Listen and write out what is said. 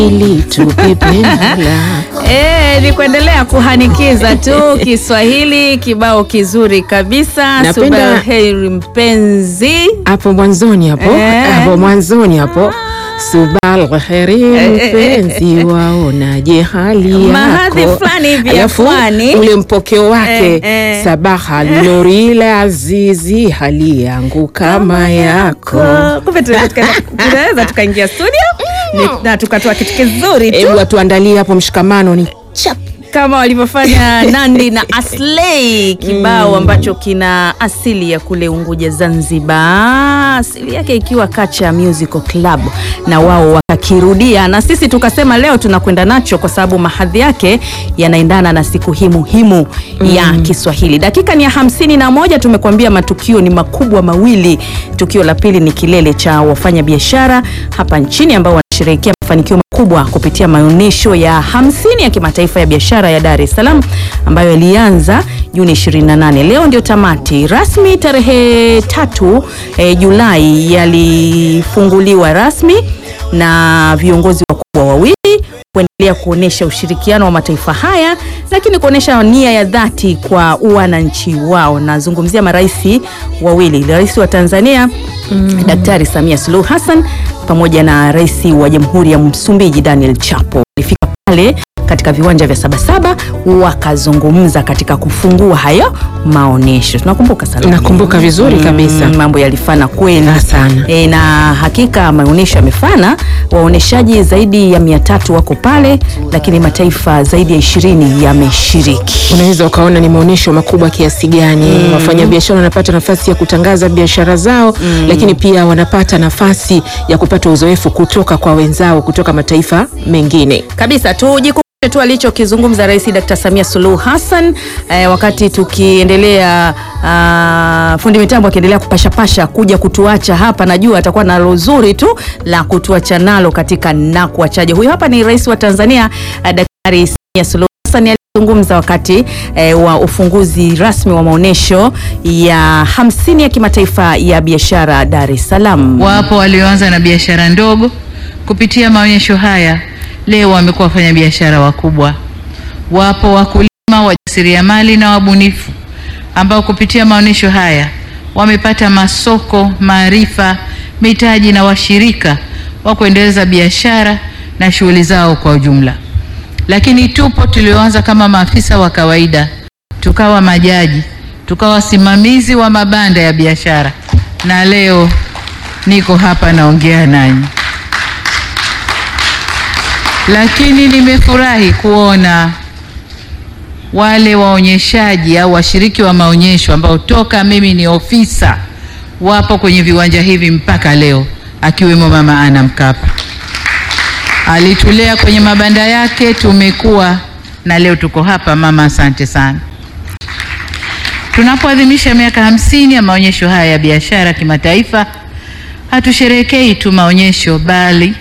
ili tukipendana. Eh, ni kuendelea kuhanikiza tu Kiswahili kibao kizuri kabisa. Napenda- Subaheri mpenzi. hapo mwanzoni hapo Eh. hapo mwanzoni hapo subal kheri mpenzi waonaje hali yako Mahadhi fulani hivi ya Alafu, pwani. ule mpokeo wake Eh, eh. sabaha norile azizi hali yangu kama yako Oh, Kumbe tunaweza tuka- tunaweza tukaingia studio ni- na tukatoa kitu kizuri tu hebu watuandalie hapo mshikamano ni chap kama walivyofanya Nandi na Aslay, kibao ambacho kina asili ya kule Unguja Zanzibar, asili yake ikiwa Kacha Musical Club, na wao wakakirudia, na sisi tukasema leo tunakwenda nacho kwa sababu mahadhi yake yanaendana na siku hii muhimu ya Kiswahili. Dakika ni ya hamsini na moja. Tumekuambia matukio ni makubwa mawili. Tukio la pili ni kilele cha wafanyabiashara hapa nchini ambao wanasherehekea mafanikio makubwa kupitia maonyesho ya 50 ya kimataifa ya biashara ya Dar es Salaam ambayo yalianza Juni 28. Leo ndio tamati rasmi tarehe tatu eh, Julai yalifunguliwa rasmi na viongozi wakubwa wawili kuendelea kuonyesha ushirikiano wa mataifa haya, lakini kuonyesha nia ya dhati kwa wananchi wao. Nazungumzia marais wawili, rais wa Tanzania Daktari Samia Suluhu Hassan pamoja na rais wa Jamhuri ya Msumbiji Daniel Chapo walifika pale katika viwanja vya Sabasaba wakazungumza katika kufungua hayo maonyesho. Tunakumbuka sana, Nakumbuka vizuri kabisa. mambo yalifana kweli Na sana. E, na hakika maonyesho yamefana. Waonyeshaji zaidi ya mia tatu wako pale, lakini mataifa zaidi ya ishirini yameshiriki. unaweza ukaona ni maonyesho makubwa kiasi gani. Wafanyabiashara wanapata nafasi ya kutangaza biashara zao, lakini pia wanapata nafasi ya kupata uzoefu kutoka kwa wenzao kutoka mataifa mengine. kabisa tujikumbushe tu alichokizungumza Rais Dr. Samia Suluhu Hassan eh, wakati tukiendelea ah, fundi mitambo akiendelea kupashapasha kuja kutuacha hapa, najua atakuwa nalo zuri tu la kutuacha nalo katika na kuachaje. Huyu hapa ni Rais wa Tanzania eh, Daktari Samia Suluhu Hassan alizungumza wakati eh, wa ufunguzi rasmi wa maonyesho ya 50 ya kimataifa ya biashara Dar es Salaam. Wapo walioanza na biashara ndogo kupitia maonyesho haya, leo wamekuwa wafanyabiashara wakubwa. Wapo wakulima, wajasiriamali na wabunifu ambao kupitia maonyesho haya wamepata masoko, maarifa, mitaji na washirika wa kuendeleza biashara na shughuli zao kwa ujumla. Lakini tupo tulioanza kama maafisa wa kawaida, tukawa majaji, tukawa wasimamizi wa mabanda ya biashara, na leo niko hapa naongea nanyi. Lakini nimefurahi kuona wale waonyeshaji au washiriki wa maonyesho ambao toka mimi ni ofisa wapo kwenye viwanja hivi mpaka leo, akiwemo Mama Ana Mkapa alitulea kwenye mabanda yake, tumekuwa na leo tuko hapa. Mama, asante sana. Tunapoadhimisha miaka hamsini ya maonyesho haya ya biashara kimataifa, hatusherehekei tu maonyesho bali